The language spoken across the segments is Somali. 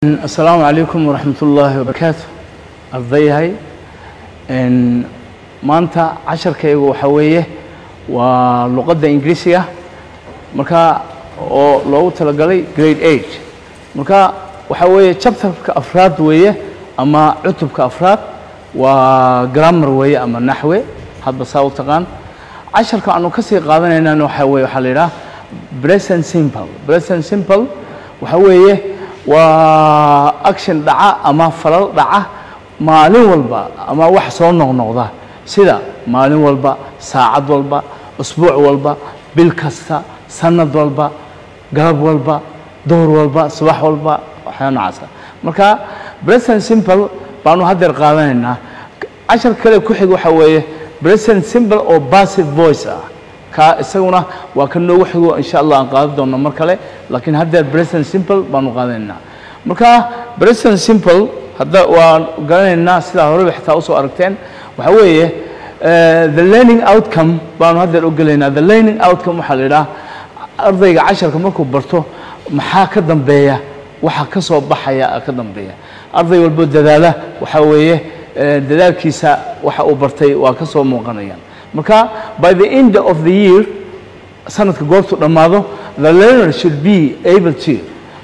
asalaamu calaykum waraxmat ullaahi wabarakaatu ardayahay maanta casharkaygu waxaa weeye waa luqadda ingiriisiga marka oo loogu talagalay grade eight marka waxaa weeye chapterka afraad weeye ama cutubka afraad waa grammar weeye ama naxwe hadba saa u taqaan casharka aanu ka sii qaadanaynana waxaa weye waxaa la yidhaha present simple present simple waxaa weeye waa action dhaca ama falal dhaca maalin walba ama wax soo noqnoqda sida maalin walba saacad walba usbuuc walba bil kasta sanad walba galab walba duhur walba subax walba waxyaa nocaasa marka present simple baanu haddeer qaadanaynaa cashar kale ku xig waxaa weeye present simple oo passive voice ah ka isaguna waa ka noogu xigo insha allah aan qaadan doonno mar kale laakiin haddeer present simple baanu qaadanaynaa marka present simple hadda waan garanaynaa sidaa horeba xitaa usoo aragteen waxaa weeye the learning outcome baanu haddeer u gelaynaa the learning outcome waxaa la yidhaha ardayga casharka markuu barto maxaa ka dambeeya waxa ka soo baxaya ka dambeeya arday walbo dadaala waxaa weeye dadaalkiisa waxa uu bartay waa ka soo muuqanayaan marka by the end of the year sanadka goortu dhammaado the learner should be able to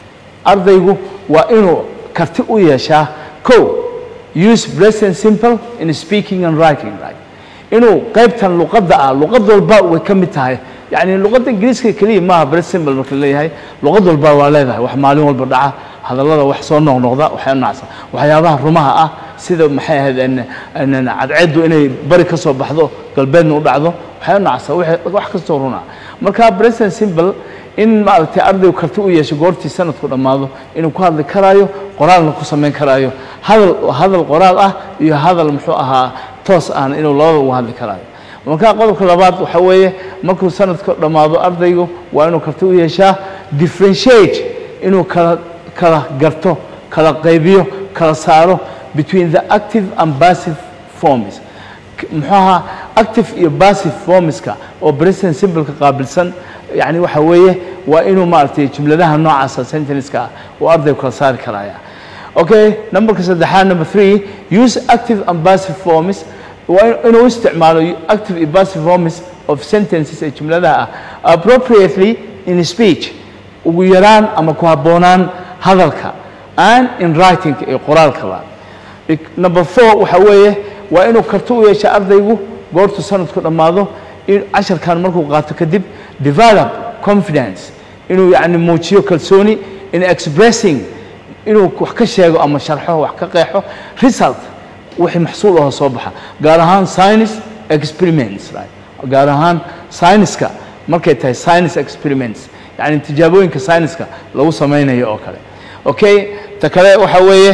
ardaygu waa inuu karti u yeeshaa co use present simple in speaking and writing right inuu qaybtan luqadda ah luqad walba way ka mid tahay yacni luqadda ingiriiska keliya maaha present simple marka leeyahay luqad walba waa leedahay wax maalin walba dhaca hadallada wax soo noqnoqda waxyaa nacsan waxyaabaha rumaha ah sida maxay ahayd cadceeddu inay bari ka soo baxdo galbeedna u dhacdo waxyaa nacsan wax kastoo runa marka present simple in maaragtay ardaygu karti u yeesho goortii sanadku dhammaado inuu ku hadli karaayo qoraalna ku samayn karaayo hadal hadal qoraal ah iyo hadal muxuu ahaa toos ahna inuu labada uga hadli karaayo marka qodobka labaad waxaa weeye markuu sanadku dhammaado ardaygu waa inuu karti u yeeshaa differentiate inuu kala kala garto kala qaybiyo kala saaro between the active and passive forms muxuu ahaa active iyo passive formska oo present simpleka qaabilsan yani waxa weeye waa inuu maaragtay jumladaha noocaasa sentenceska ah oo ardaygu kala saari karaya okay numberka saddexaad number three use active and passive forms waa inuu isticmaalo active iyo passive forms of sentences ee jumladaha ah appropriately in speech ugu yaraan ama ku habboonaan hadalka and in writing iyo qoraalkaba number four waxa weeye waa inuu karti u yeesha ardaygu goortu sanadku dhammaado in casharkan markuu qaato kadib develop confidence inuu yani muujiyo kalsooni in expressing inuu wax ka sheego ama sharxo wax ka qeexo result wixii maxsuul aho soo baxa gaar ahaan science experiments right gaar ahaan scienceska markay tahay science experiments yani tijaabooyinka scienceska lagu samaynayo oo kale okay ta kale waxa weeye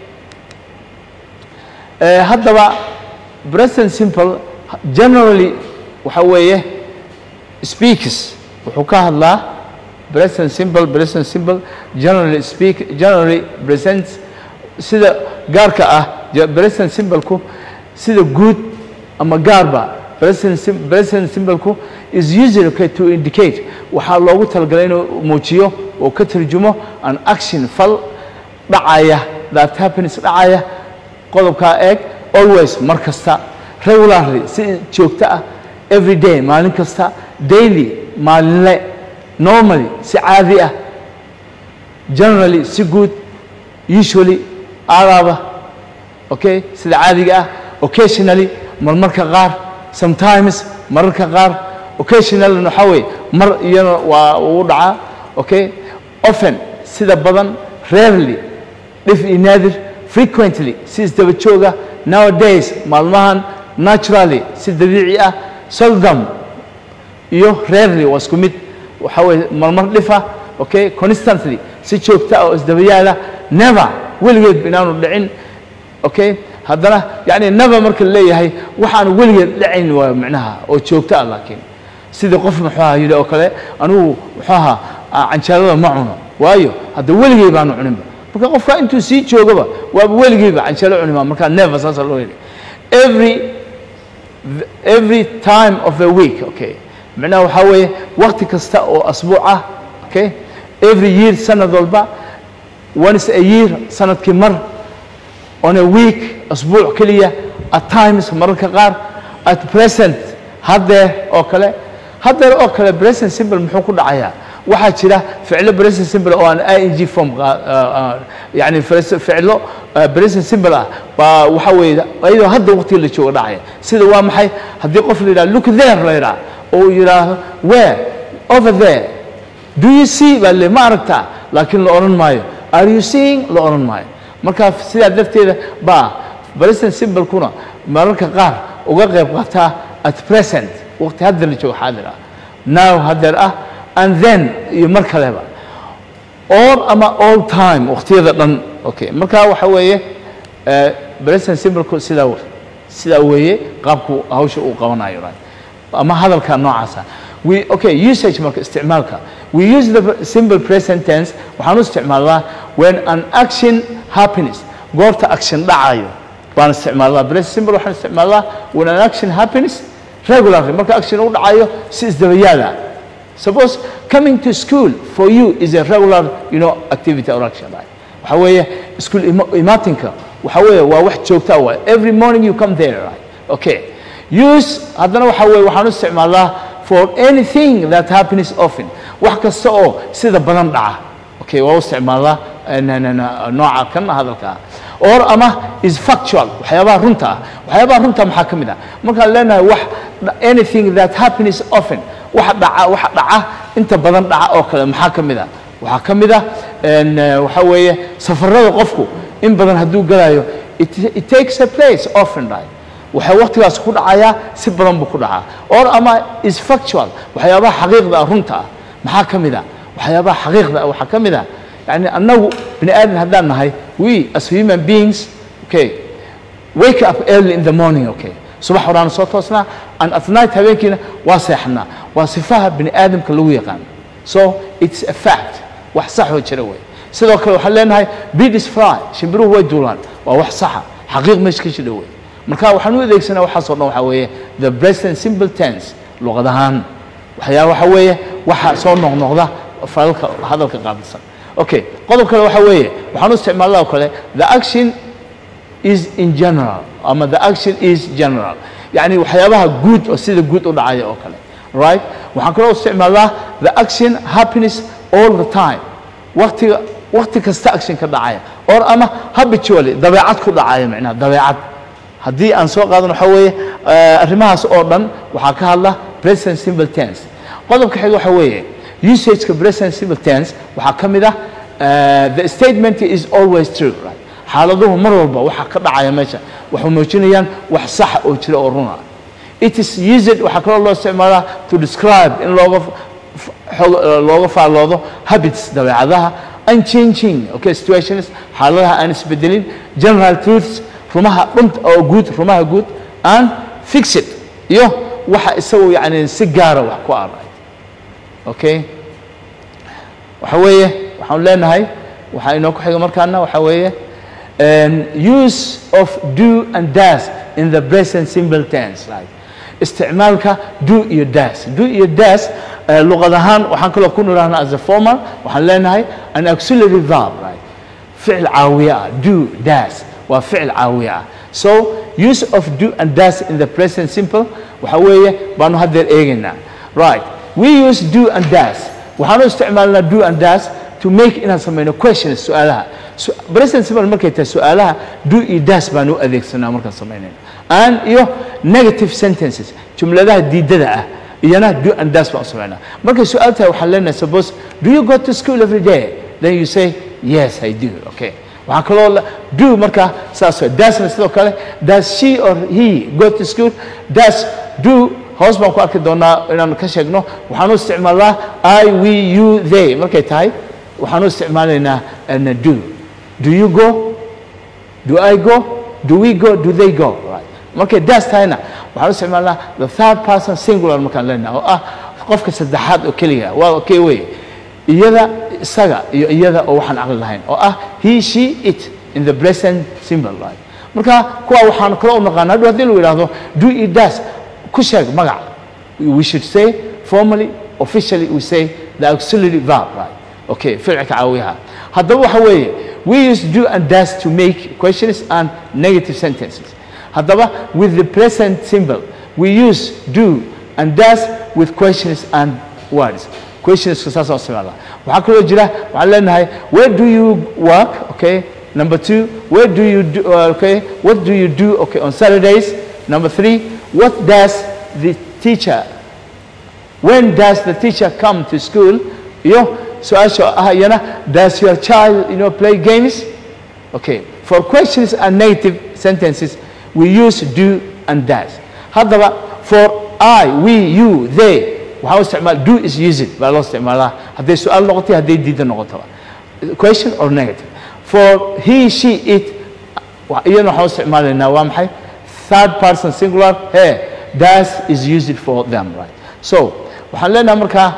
haddaba present simple generally waxa weeye speaks wuxuu ka hadlaa present simple present simple generally speak generally presents sida gaarka ah present simpleku sida guud ama gaarba present sim present simpleku is usually okay to indicate waxaa loogu talagalay inuu muujiyo oo ka tarjumo an action fal dhacaya that happens dhacaya qodobkaa eeg always mar kasta regularly si joogto ah every day maalin kasta daily maalinle normally si caadi ah generally si guud usually aadaaba okay sida caadiga ah occasionally marmarka qaar sometimes mararka qaar occasionally waxaa weeye mar iyana waa uu dhacaa okay often sida badan rarely dhif iyo naadir frequently si isdaba jooga nowadays maalmahan naturally si dabiici ah seldom iyo rarely waa isku mid waxaa weeye marmar dhifa okay constantly si joogta ah oo isdabayaala never weligeed inaanu dhicin okay haddana yani never marka la leeyahay waxaanu weligeed dhacayn waa micnaha oo joogto ah laakiin sidii qof muxuu aha yidhi oo kale anigu muxuu ahaa canjeelada ma cuno waayo hadda weligey baanu cuninba marka qofka intuu sii joogaba waaba weligeyba canjeelo cunima markaa never saasa loo yidhi every every time of a week okay macnaha waxaa weeye wakti kasta oo asbuuc ah okay every year sanad walba once a year sanadkii mar on a week asbuuc keliya at times mararka qaar at present haddeer oo kale haddeer oo kale present simple muxuu ku dhacayaa waxaa jira ficlo present simple oo aan ing form yani ficlo present simple ah baa waxa weeye iyadoo hadda waqtiga la jooga dhacaya sida waa maxay haddii qof la yidhaha look there la yidhaha oo uu yidhaahdo where over there do you see baa le ma aragtaa laakiin la odhan maayo are you seeing la odhan maayo marka sidaa darteeda baa present simple kuna mararka qaar uga qayb qaataa at present waqti hadda la joogo xaadir ah now haddeer ah and then iyo mar kaleba or ama all time waqtiyada dhan okay marka waxa weeye present simple sidaa sidaa weeye qaabku hawsha uu qabanayo right ama hadalka noocaasa we okay usage marka isticmaalka we use the simple present tense waxaan u isticmaalnaa when an action happiness goorta action dhacayo baan isticmaalnaa present simple waxaan isticmaalnaa when an action happiness regularly marka action u dhacayo si isdabayaala suppose coming to school for you is a regular you know activity or action right waxa weeye school imaatinka waxa weeye waa wax joogta waa every morning you come there right okay use haddana waxa weeye waxaan u isticmaalnaa for anything that happens often wax kasta oo sida badan dhaca okay waa u isticmaalnaa nooca kan hadalka or ama is factual waxyaabaha runta ah waxyaabaha runta maxaa ka mid ah markaan leenahay wax anything that happens often wax dhaca wax dhaca inta badan dhaca oo kale maxaa ka mid ah waxaa ka mid ah waxa weeye safarada qofku in badan hadduu galayo it takes a place often right waxay waqtigaas ku dhacayaa si badan buu ku dhacaa or ama is factual waxyaabaha xaqiiqda ah runta ah maxaa ka mid ah waxyaabaha xaqiiqda ah waxaa ka mid ah yani annagu bini aadan haddaan nahay we as human beings okay wake up early in the morning okay subax horaana soo toosnaa and at night habeenkiina waa seexanaa waa sifaha bini aadamka lagu yaqaan so it's a fact wax sax oo jira wey sidoo kale waxaan leenahay birds fly shimbiruhu way duulaan waa wax saxa xaqiiq meesha ka jira wey marka waxaan u adeegsanaa waxaasoo dhan waxaa weeye the present simple tense luqad ahaan waxyaa waxa weeye waxa soo noqnoqda falalka hadalka qaabilsan okay qodob kale waxa weeye waxaan u isticmaalnaa oo kale the action is in general ama the action is general yani waxyaabaha guud oo sida guud u dhacaya oo kale right waxaan kaloo isticmaalnaa the action happiness all the time waqtiga waqti kasta action ka dhacaya or ama habitually dabeecad ku dhacaya macnaha dabeecad haddii aan soo qaadan waxa weeye arrimahaas oo dhan waxaa ka hadla present simple tense qodobka xiga waxa weeye usageka present simple tense waxaa ka mid ah the statement is always true right xaaladuhu mar walba waxa ka dhacaya meesha waxay muujinayaan wax saxa oo jira oo runa it is used waxaa kaloo loo isticmaalaa to describe in looga looga faalloodo habits dabeecadaha unchanging okay situations xaaladaha aan isbedelin general truths rumaha dhunta oo guud rumaha guud aan fixed iyo waxa isagu yani si gaara wax ku aray okay waxa weeye waxaan leenahay waxaa inoo ku xiga markaana waxa weeye use of do and das in the present simple tense right isticmaalka do iyo das do iyo das luqad ahaan waxaan kaloo ku nirahnaa as a formal waxaan leenahay an auxiliary verb right ficil caawiye ah do das waa ficil caawiye ah so use of do and das in the present simple waxa weeye baanu haddeer eegaynaa right we use do and das waxaanu isticmaalnaa do and das to make inaan samayno questions su-aalaha present simple markay tahay su-aalaha do iyo das baan u adeegsanaa markaan samaynayno and iyo negative sentences jumladaha diidada ah iyana do and das baan u samaynaa markay su-aal tahay waxaan leenahay suppose do you go to school every day then you say yes i do okay waxaa kaloo do marka saas dasna sidoo kale does she or he go to school does do hoos baan ku arki doonaa inaan ka sheegno waxaan u isticmaalnaa i we you they markay tahay waxaan u isticmaalaynaa do do you go do i go do we go do they go right markay das tahayna waxaan u isticmaalnaa the third person singular markaan leenahay oo ah qofka saddexaad oo keliga waa okay wey iyada isaga iyo iyada oo waxaan caqli lahayn oo ah he she it in the present simple right marka kuwa waxaan kalo u naqaana hadhow haddii lagu yidhahdo do it das ku sheeg magac we should say formally officially we say the auxiliary verb right okay ficilka caawiyaha haddaba waxa weeye we use do and does to make questions and negative sentences haddaba with the present symbol we use do and does with questions and words questionska saasoo isticmaala waxaa kaloo jira waxaan leenahay where do you work okay number two where do you do uh, okay what do you do okay on saturdays number three what does the teacher when does the teacher come to school iyo su-aasha ah iyana does your child you know play games okay for questions and negative sentences we use do and does haddaba for i we you they waxaa u isticmaal do is use it baa loo isticmaalaa hadday su-aal noqotay hadday diida noqotaba question or negative for he she it wa- iyana waxaan u isticmaalaynaa waa maxay third person singular he does is used for them right so waxaan leenahay markaa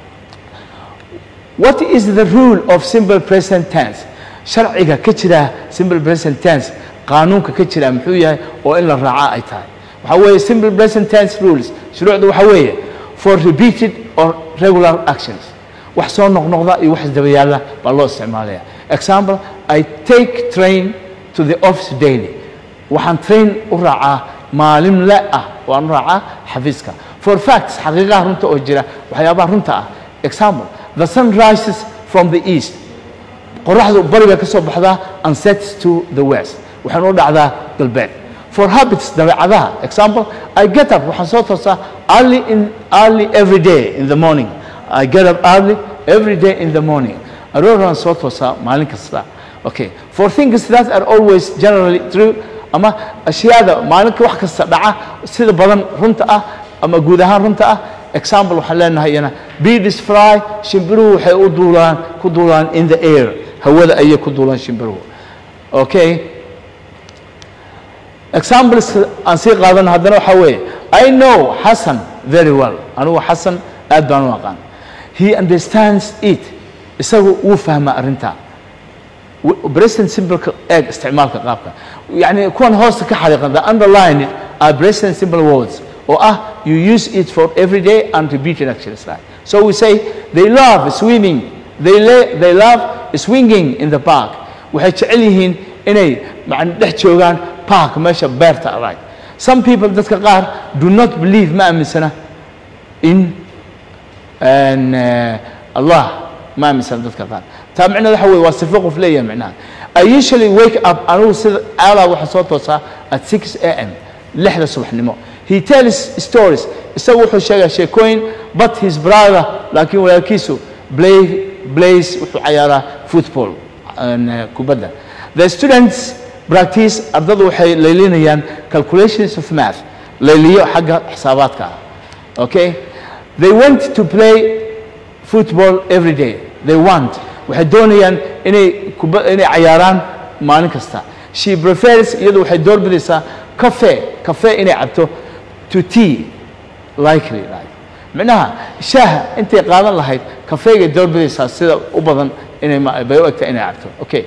what is the rule of simple present tense sharciga ka jira simple present tense qaanuunka ka jira muxuu yahay oo in la raaca ay tahay waxaa weeye simple present tense rules shuruucda waxaa weeye for repeated or regular actions wax soo noqnoqda iyo wax isdaba yaalla baa loo isticmaalaya example i take train to the office daily waxaan train u raacaa maalinle ah waan u raacaa xafiiska for facts xaqiiqaha runta oo jira waxyaabaha runta ah example the sun rises from the east qoraxdu bari bay ka soo baxdaa and sets to the west waxayna u dhacdaa galbeed for habits dabeecadaha example i get up waxaan soo toosaa early in early every day in the morning i get up early every day in the morning arooraan soo toosaa maalin kasta okay for things that are always generally true ama ashyaada maalinka wax kasta dhaca sida badan runta ah ama guud ahaan runta ah example waxaan leenahay iyana bees fry shimbiruhu waxay u duulaan ku duulaan in the air hawada ayay ku duulaan shimbiruhu okay examples aan sii qaadano haddana waxaa weeye i know xasan very well anigu xasan aad baan u aqaan he understands it isagu wuu fahmaa arrintaa present simpleka eeg isticmaalka qaabka yani kuwan hoosta ka xariiqan the underline it are present simple words oo ah you use it for every day and repeated actions like so we say they love swimming they, la- they love swinging in the park waxay jecel yihiin inay macna dhex joogaan park meesha beerta right some people dadka qaar do not believe ma aaminsana in and, uh, allah ma aaminsana dadka qaar taa micnaheeda waxa weye waa sifo qof leeyahay micnaha i usually wake up anigu sida aalaa waxaa soo toosaa at 6 a m lixda subaxnimo he tells stories isagu wuxuu sheegaa sheekooyin but his brother laakiin walaalkiisu play plays wuxuu cayaaraa football and, uh, kubadda the students practice ardadu waxay laylinayaan calculations of math layliyo xagga xisaabaadka ah okay they want to play football every day they want waxay doonayaan inay kuba inay cayaaraan maalin kasta she prefers iyadu waxay doorbidaysaa cafe cafe inay cabto to tea likely like micnaha shaaha intay qaadan lahayd kafeegay doorbidaysaa sida u badan inay ma- bay u egtahay inay cabto okay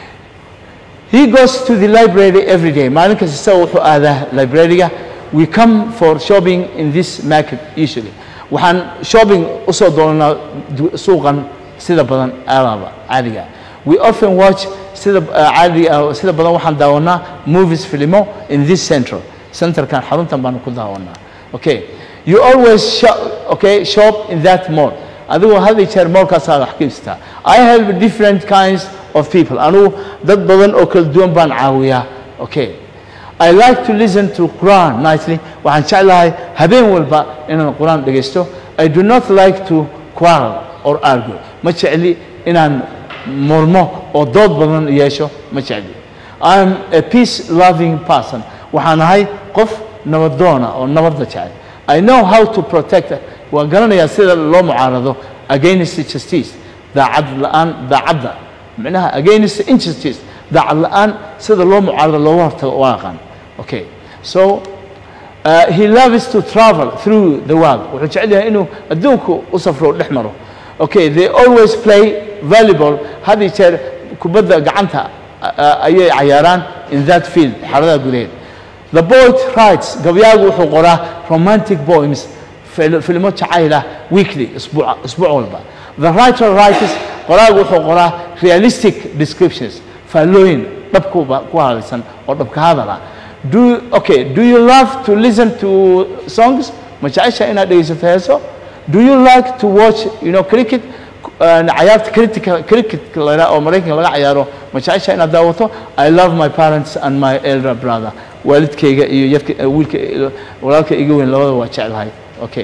he goes to the library every day maalin kasta isaga wuxuu aadaa librariga we come for shopping in this market usually waxaan shopping usoo doonanaa du- suuqan sida badan aalaaba caadiga ah. we often watch sida uh, caadiga ah sida badan waxaan daawanaa movies filimo in this central centerkan xaruntan baanu ku daawanaa okay you always shop, okay shop in that mall adigoo had iyo jeer moolkaasaa wax ka iibsataa i help different kinds of people anigu dad badan oo kala duwan baan caawiyaa okay I like to listen to Quran nightly. waxaan jeclahay habeen walba inaan quraan dhegaysto I do not like to quarrel or argue. ma jecli inaan murmo oo dood badan yeesho ma jecli I am a peace loving person. waxaan ahay qof nabadoona oo nabadda jecel I know how to protect waan garanayaa sida loo mucaarado against justice daacad la'aan daacadda micnaha against injustice daacad la'aan sida loo mucaarado looga hortago waa aqaan okay so uh, he loves to travel through the world wuxuu jecel yahay inuu adduunku u safro dhex maro okay they always play volleyball had iyo jeer kubadda gacanta uh, ayay cayaaraan in that field xarada gudaheed the poet writes gabyaagu wuxuu qoraa romantic poems fil- filmo jacayl ah weekly isbuuc isbuuc walba the writer writes qoraagu wuxuu qoraa realistic descriptions faallooyin dhabku ku hadlaysan oo dhabka hadal ah do okay do you love to listen to songs ma jecesha inaad dhegaysato heeso do you like to watch you know cricket cayaarta cricket cricket la yidhaha oo maraykanka laga cayaaro ma jecesha inaad daawato i love my parents and my elder brother waalidkayga iyo yadka wiilka walaalka iga weyn labada waa jeclahay okay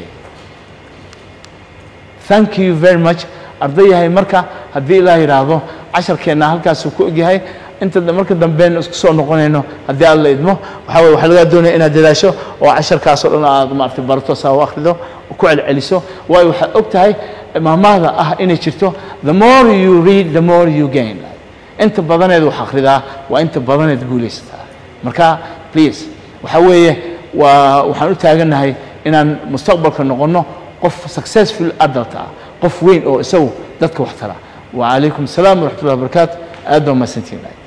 thank you very much ardayahay marka haddii ilaa yidhaahdo casharkeenna halkaasuu ku egyahay inta marka dambeyn isku soo noqonayno haddii aad la idmo waxaa weye waxaa lagaa doonaya inaad dadaasho oo casharkaasoo dhan aad maaragtay barato saa u akhrido ku celceliso waayo waxaad og tahay maamaada ah inay jirto the more you read the more you gain inta badaneed wax akhridaa waa inta badaneed guulaysataa marka please waxaa weeye waa waxaan u taagannahay inaan mustaqbalka noqonno qof successful adult ah qof weyn oo isagu dadka wax tara وعليكم السلام ورحمة الله وبركاته أدوا ما سنتين